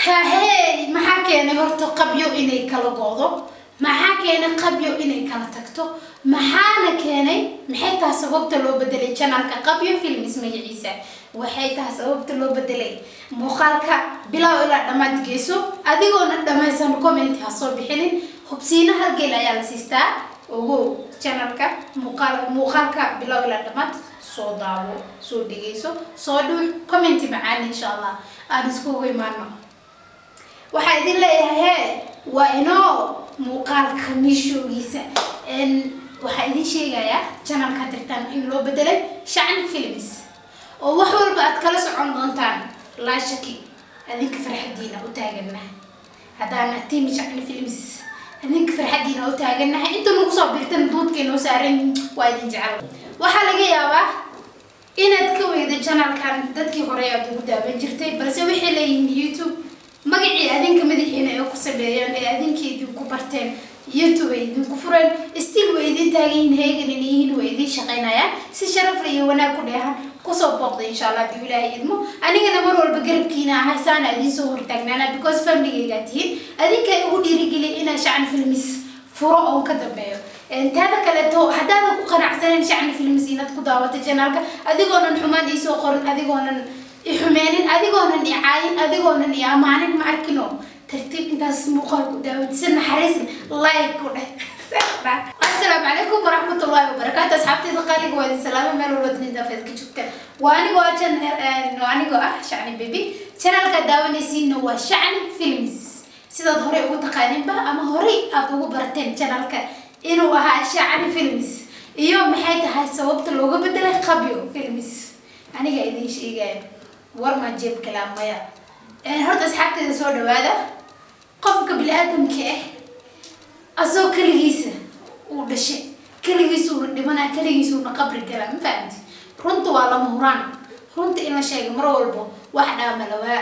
hahey maxaa keenay horta qabyo inay kala go'do maxaa keenay qabyo inay kala tagto maxaana keenay maxay tahay sababta loo bedelay janalka qabyo films magaciisa waxay tahay sababta loo bedelay muuqaalka bilow ilaa dhammaad geyso adigoona dhammaysan comment ha soo bixinin hubsiina halgeel ayaa la siistaa ogow janalka muuqaal muuqaalka bilow ilaa dhammaad soo daawo soo dhegeyso soo dhuux commenti macaan insha allah aan iskugu imaano waxaa idin leeyahay hee waa inoo muuqaalka miishoogiisa waxaa idin sheegayaa janalka dirtaan in loo bedelay shacni films oo wax walba aad kala socon doontaan laa shaki adinka farxadiina u taaganahay haddaana timi shacni films adinka farxadiina u taaganahay inta nagu soo birtan duudkay noo saaran waa idin jecel waxaa laga yaabaa inaad ka weydo janalkan dadkii hore aad ugu daawan jirtay balse waxay leeyihiin youtube magacii adinka madaxiina ay ku sameeyeen ee adinkii idinku barteen youtube ay idinku fureen still way idin taagan heegan in yihiin way idin shaqaynayaan si sharaf iyo wanaag ku dheehan kusoo booqda insha allah hadii ilaahay idmo anigana mar walba garabkiina ahay saana idin soo hortaagnaana because familygaygaa tihiin adinka ugu dhiirigeliya inaa shacni filmis furo oon ka dambeeyo taada kaleeto haddaadan ku qanacsanen shacni films inaad ku daawato janaalka adigoonan xumaan iisoo qorin adigoonan ixumeenin adigoonan i caayin adigoonan i amaanin ma arkino tartiib intaas muuqaal ku daawatisa naxariisin like ku dheh assalaamu calaykum waraxmatullaahi wabarakaatu asxaabtayda qaaliga waa idin salaamo meel walba dunida feed ka joogtaan waa anigoo ah jan anigoo ah shacni baby channelka daawanaysiinna waa shacni films sidaad horey ugu taqaaninba ama horey aad ugu barateen channelka inuu ahaa shacni films iyo maxay tahay sababta looga bedelay qabyo films aniga idin sheegaya war ma jeeb kalaa maya horta asxaabteeda soo dhawaada qofka bini-aadamka ah asoo keligiisa uu dhashay keligiisuuna dhimanaa keligiisuuna qabri galaa ma fahamti runta waa lama huraan runta in la sheega mar walbo wax dhaama lawaa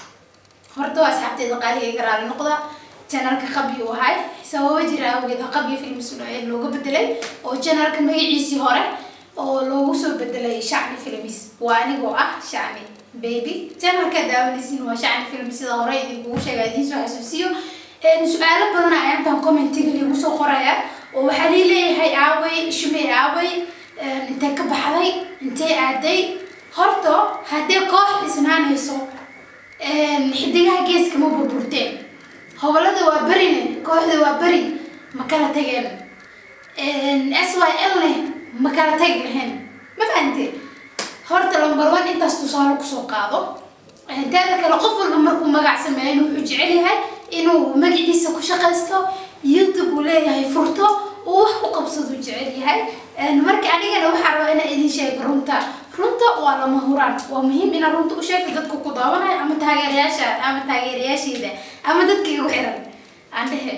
horta waa asxaabteeda qaaliga iga raali noqda janalka qabyi u ahay sababo jira awgeed qabyi films looga bedelay oo janalka magaciisii hore oo loogu soo bedelay shacni films waa anigoo ah shacni baby janalka daawanaysiin waa shacni film sida hore idinkugu sheega idiin soo xasuusiyo su-aalo badan ayaantan commentiga liigu soo qoraya oo waxaa lii leeyahay aaway shumey aaway intee ka baxday intee aaday horta haddee koox dhisnaanayso xidigaha geeska ma burburteen hobolada waa berine kooxda waa beri ma kala tageen s y l ne ma kala tagi lahayn ma fahante horta lambar one intaas tusaale kusoo qaado taada kale qof walba markuu magac sameeyan wuxuu jecel yahay inuu magaciisa ku shaqaysto youtube uu leeyahay furto uu wax ku qabsado jecel yahay marka anigana waxaa rabaa inaa idin sheego runta runta waa lama huraan waa muhiim inaa runta u sheegto dadka ku daawanayo ama taageerayaasha ama taageerayaasheeda ama dadka igu xiran aan dhehe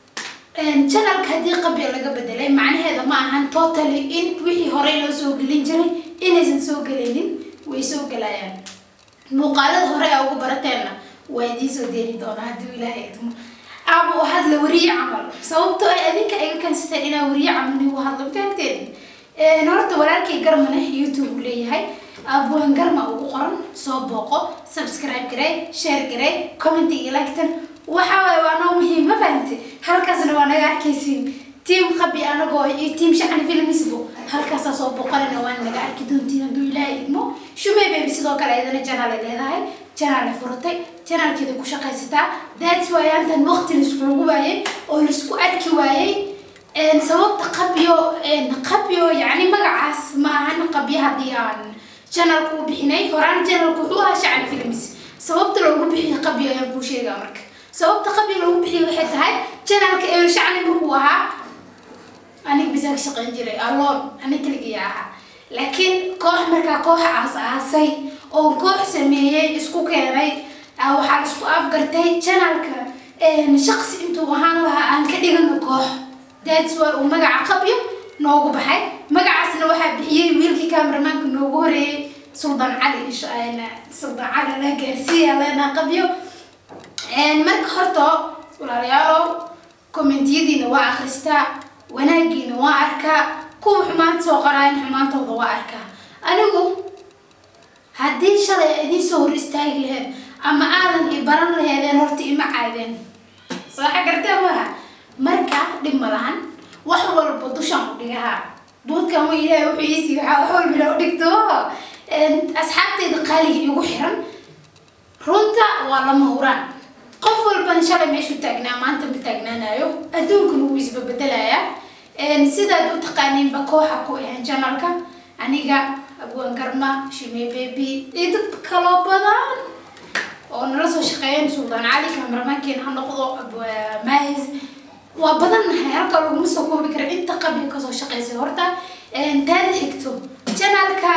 janalka haddii qabya laga bedelay macnaheeda ma ahan totally in wixii horey loo soo gelin jiray inaysan soo gelaynin way soo gelayaan muuqaalada hore a ugu barateenna waa idiin soo deeri doonaa haddii ilaahay idmo aaba u hadla wariye camal sababtoo ay adinka iga kansateen inaa wariye camal igu hadlo fahamteen horta walaalkii garmane youtube uu leeyahay abuwan garma ugu qoran soo booqo subscribe garey share garey commentiga lagtan waxa waaye waa noo muhiim ma fahamte halkaasna waa naga arkaysiin tiam qabi anagoo iyo tiam shacni filmisbo halkaasaa soo boqolina waa naga arki doontiin hadduu ilaahay idmo shumey baby sidoo kale ayadana janaal ay leedahay janaal ay furatay janaalkeeda ku shaqaysataa that's why aantan waqti laiskugu waayey oo laisku arki waayey sababta qabyo qabyo yacni magacaas ma ahan qabyo haddii aan janalku u bixinay horaan janalku wuxuu ahaa shacni films sababta loogu bixiyay qabyo ayaan kuu sheegaa marka sababta qabyo loogu bixiyay waxay tahay janalka eber shacni markuu ahaa aniga bisaa ka shaqayn jiray aloon anig keligiya ahaa laakiin koox markaa koox aas aasay oo koox sameeyey isku keenay waxaa isku afgartay janalka shaqsi intuu ahaan lahaa aan ka dhigano koox that's why uu magaca qabyo noogu baxay magacaasna waxaa bixiyey wiilkii kameramaanka noogu horeeyey suldaan cali suldaan cali la gaarsiiya leenaa qabyo marka horta walaalayaalow commentiyadiina waa akhristaa wanaagiina waa arkaa kuwa xumaanta soo qoraayan xumaantooda waa arkaa anigu haddii shalay idiin soo hor istaagi lahayd ama aadan i baran laheed caydeen horta ima caydeen soo xagartee maaha marka dhib ma lahan wax walba dushaan u dhigahaa duudkan wa ilaahay wuxuu iisii waxaa wax walba ila u dhigto asxaabteyda qaaliga igu xiran runta waa lama huraan qof walbana shalay meeshuu taagnaa maanta ma taagnaanayo adduunkana wuu isbabedelayaa sidaad u taqaaniinba kooxa ku ahan janalka aniga abwaan garma shime baby iyo dad kaloo badan oo nala soo shaqeeyeen suldaan cali kamaramaankeena ha noqdo maahis waa badannahay halka laguma soo koobi kara inta qabiga kasoo shaqeysay horta taada xigto janalka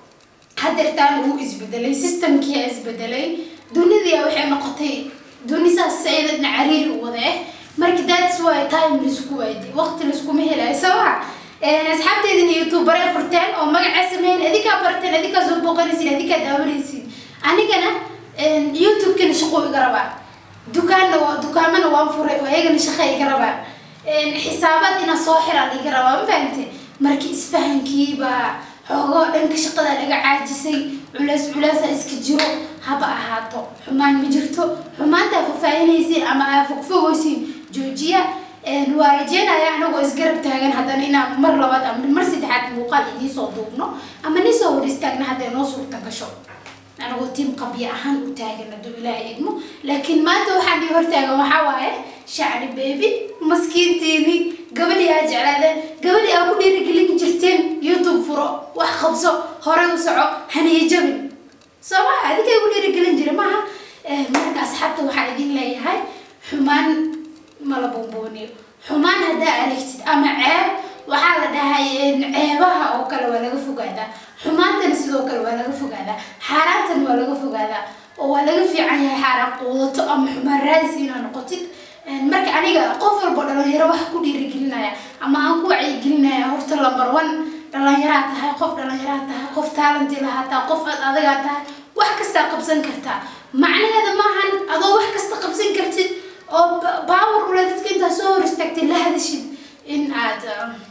hadeertaan wuu isbedelay systemkiia isbedelay dunidia waxay noqotay duni saas sayadadna cariiri u wada eh marka that's why time laisku waayday waqti laiskuma helayo sabaa asxaabteedina youtubere furteen oo magacaa sameeyeen adinkaa barteen adinkaa soo booqanaysin adinkaa daawanaysin anigana youtube-kana shaqo iga rabaa dukaanna waa dukaamana waan furay oo ayagana shaqa iga rabaa xisaabaad inaa soo xiraa iga rabaa ma fahante marka isfahankiibaa xoogoo dhanka shaqada laga caajisay culeys culeesa iska jiro haba ahaato xumaan ma jirto xumaantaa fafaahinaysiin ama aa fogfogaysiin joojiya waa rajeynaya anagoo isgarab taagan haddana inaan mar labaad ama mar saddexaad muuqaal idiisoo duubno ama niisoo hor istaagna hadday noo suurta gasho anagoo tiim qabya ahaan u taagan hadduu ilaahay idmo laakiin maanta waxaan ii hortaagan waxaa waaye shacri bebi maskiintiini gabadhii aa jeclaadeen gabadhii aa ku dhiirigelin jirteen youtube furo wax qabso horey u soco haniyo jabin soo maha adiga igu dhiirigelin jira maaha marka asxaabta waxaa idin leeyahay xumaan mala bombooniyo xumaan haddaa aragtid ama ceeb waxaa la dhahay ceebaha oo kale waa laga fogaadaa xumaantana sidoo kale waa laga fogaadaa xaaraantana waa laga fogaadaa oo waa laga fiican yahay xaaraan quudato ama xumaan raadis inaa noqotid marka aniga qof walba dhalinyaro wax ku dhiirigelinaya ama aan ku wacyigelinaya horta lambar one dhalinyaraa tahay qof dhalinyaraa tahay qof taalanti lahaa tahay qof aad adagaa tahay wax kastaa qabsan kartaa macnaheeda maahan adoo wax kasta qabsan kartid oo baawar ule dadka intaa soo hor istaagtay la hadashid in aad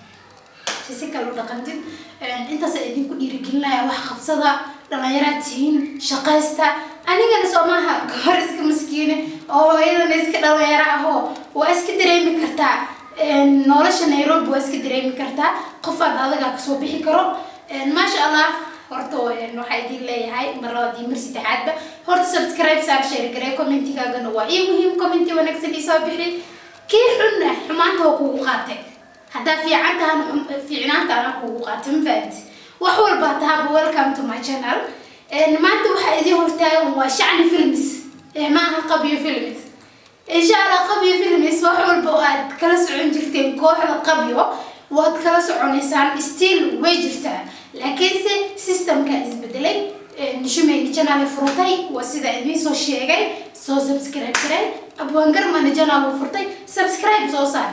si kale u dhaqantid intaasa idinku dhiirigelinaya wax qabsada dhalinyaraad tihiin shaqaysta anigana soo maaha gahor iska maskiine oo iyadana iska dhalinyaro ahoo waa iska dareemi kartaa nolosha nairobi waa iska dareemi kartaa qof aad adagaa kasoo bixi karo maasha allah horta waxaa idin leeyahay mar labaad iyo mar saddexaadba horta subscribe saar share garee commentigaagana waa ii muhiim commenti wanaagsan isoo bixi kii xunna xumaanta waa kugu qaatay haddaa fiican tahan fiicnaanta anaa kugu qaatay ma fahanti wax walba tahaba welcome to my channel maanta waxaa idin hortaagan waa shacni films maaha qabyo films insha allah qabyo films wax walba oo aad kala socon jirteen kooxda qabyo waad kala soconaysaan still way jirtaa laakiinse systemka isbedelay shumeyni janaal furtay waa sida idiin soo sheegay soo subscribe garay abwaangarmana janaal furtay subscribe soo saar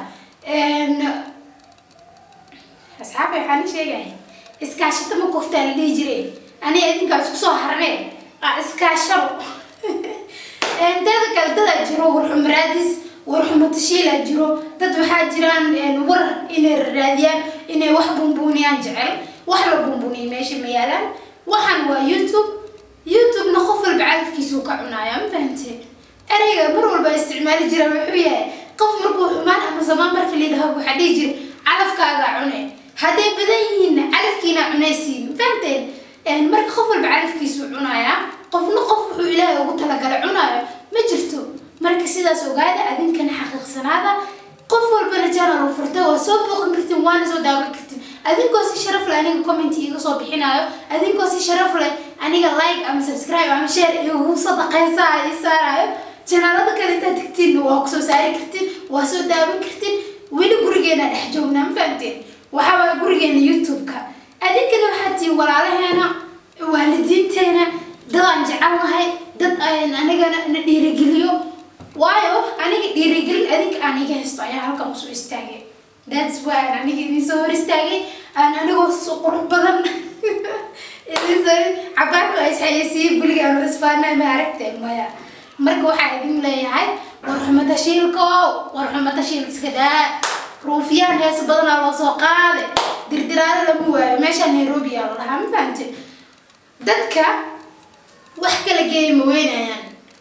asxaabay waxaan sheegaya iskaashato ma koftaa la dhihi jiray aniga idinkaa isku soo harne iskaashado dada kale dadaa jiro warxum raadis warxumo tashiilaa jiro dad waxaa jiraan war inay raadiyaan inay wax bumbuuniyaan jecel wax la bumbuniya meesha ma yaalaan waxaan waa youtube youtube-na qof walba cadafkiisuu ka cunaaya ma fahante ereyga mar walba isticmaali jira wuxuu yahay qof markuu xumaan ama zamaan markii lidhaho waxaa dhihi jira calafkaagaa cune hadday badan yihiinna calafkiina cunaysiin ma fahanteen marka qof walba calafkiisuu cunaaya qofna qof wuxuu ilaahay ugu talagalay cunaayo ma jirto marka sidaas ogaada adinkana xaqiiqsanaada qof walbana janal u furtay waa soo booqan kartiin waana soo daawan kartiin adinkoo si sharaf leh aniga comment iga soo bixinayo adinkoo si sharaf leh aniga like ama subscribe ama share igu sadaqaysaa i saarayo janaalada kale intaad tagtiin waa kusoo saari kartiin waa soo daawan kartiin weli gurigeena dhex joognaa ma fahamteen waxaa waaya gurigeena youtube-ka adinkana waxaa tihiin walaalaheena waalidiinteena dadaan jecel nahay dad anigana na dhiirigeliyo waayo aniga dhiirigelin adinka aan iga haysto ayaa halkan usoo istaagay that's why aan aniga idin soo hor istaagay aan anigoo soo qurux badan idin soo cabaarku ay isxayeysiiyey buliga aanu isfaanay ma aragteen maya marka waxaa idin leeyahay warxumo tashiilko warxumo tashiil iska daa ruufiyaan hees badanaa loo soo qaaday dirdiraale lama waayo meesha nairobi yaa la dhahaa ma fahamte dadka wax kala geeya ma weynayaan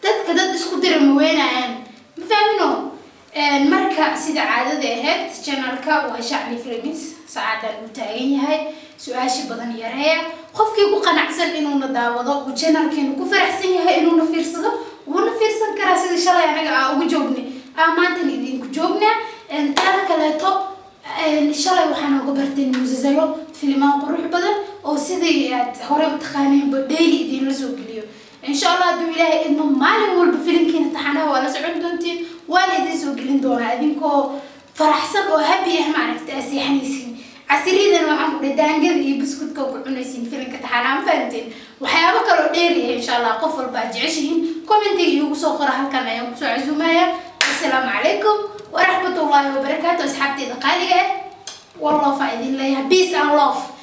dadka dad isku dira ma weynayaan ma fahmino marka sida caadada ahayd channelka waa shacbi filmis saacadan uu taagan yahay su-aasha badan yareeya qofkii ku qanacsan inuuna daawado uu channelkeenu ku faraxsan yahay inuuna fiirsado wuuna fiirsan karaa sida shalay anaga aa ugu joognay aa maantan idinku joognaa taada kaleeto shalay waxaan uga bartay muusasalo filimaan qurux badan oo sidii aad hore u taqaaneenba daily idinla soo geliyo insha allah hadduu ilaahay idmo maalin walba filimkiina taxanaha waa la socon doontiin waana idin soo gelin doonaa idinkoo faraxsan oo habi ah maaragta aa seexanaysiin casiriyadan waxaan ku dhahay daangada iyo buskudka ku cunaysiin filimka taxanaha ma fahanteen waxyaabo kaloo dheeri ah insha allah qof walba aad jeceshihiin commentiga iigu soo qora halkan ayaan kusoo casuumaya assalaamu calaykum waraxmatullaahi wabarakaatu asxaabteeda qaaliga ah والله فايدين ليها peace and love